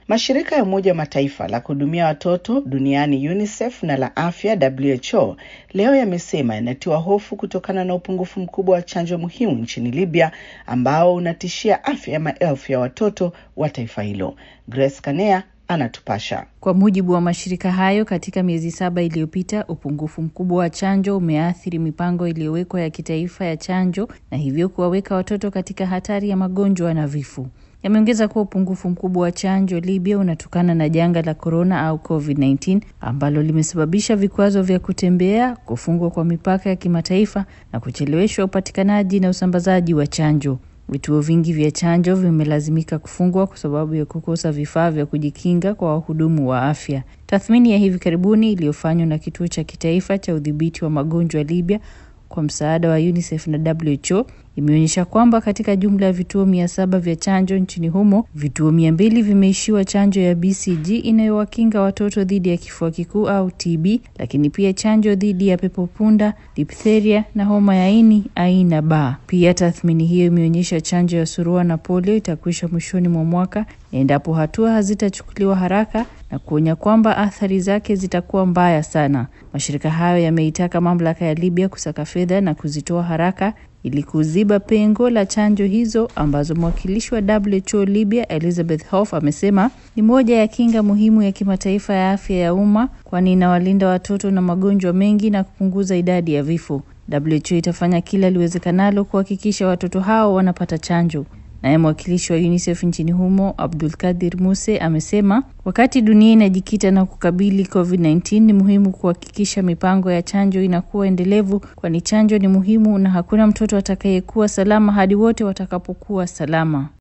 Mashirika ya Umoja wa Mataifa la kuhudumia watoto duniani UNICEF na la afya WHO leo yamesema yanatiwa hofu kutokana na upungufu mkubwa wa chanjo muhimu nchini Libya ambao unatishia afya ya maelfu ya watoto wa taifa hilo. Grace Kanea anatupasha. Kwa mujibu wa mashirika hayo, katika miezi saba iliyopita, upungufu mkubwa wa chanjo umeathiri mipango iliyowekwa ya kitaifa ya chanjo na hivyo kuwaweka watoto katika hatari ya magonjwa na vifo. Yameongeza kuwa upungufu mkubwa wa chanjo Libya unatokana na janga la korona au COVID-19 ambalo limesababisha vikwazo vya kutembea, kufungwa kwa mipaka ya kimataifa na kucheleweshwa upatikanaji na usambazaji wa chanjo. Vituo vingi vya chanjo vimelazimika kufungwa kwa sababu ya kukosa vifaa vya kujikinga kwa wahudumu wa afya. Tathmini ya hivi karibuni iliyofanywa na kituo cha kitaifa cha udhibiti wa magonjwa Libya kwa msaada wa UNICEF na WHO imeonyesha kwamba katika jumla ya vituo mia saba vya chanjo nchini humo, vituo mia mbili vimeishiwa chanjo ya BCG inayowakinga watoto dhidi ya kifua kikuu au TB, lakini pia chanjo dhidi ya pepo punda, diphtheria na homa ya ini aina B. Pia tathmini hiyo imeonyesha chanjo ya surua na polio itakwisha mwishoni mwa mwaka endapo hatua hazitachukuliwa haraka na kuonya kwamba athari zake zitakuwa mbaya sana. Mashirika hayo yameitaka mamlaka ya Libya kusaka fedha na kuzitoa haraka ili kuziba pengo la chanjo hizo ambazo mwakilishi wa WHO Libya Elizabeth Hof amesema ni moja ya kinga muhimu ya kimataifa ya afya ya umma, kwani inawalinda watoto na magonjwa mengi na kupunguza idadi ya vifo. WHO itafanya kila liwezekanalo kuhakikisha watoto hao wanapata chanjo. Naye mwakilishi wa UNICEF nchini humo Abdul Kadir Muse amesema wakati dunia inajikita na kukabili COVID-19 ni muhimu kuhakikisha mipango ya chanjo inakuwa endelevu, kwani chanjo ni muhimu na hakuna mtoto atakayekuwa salama hadi wote watakapokuwa salama.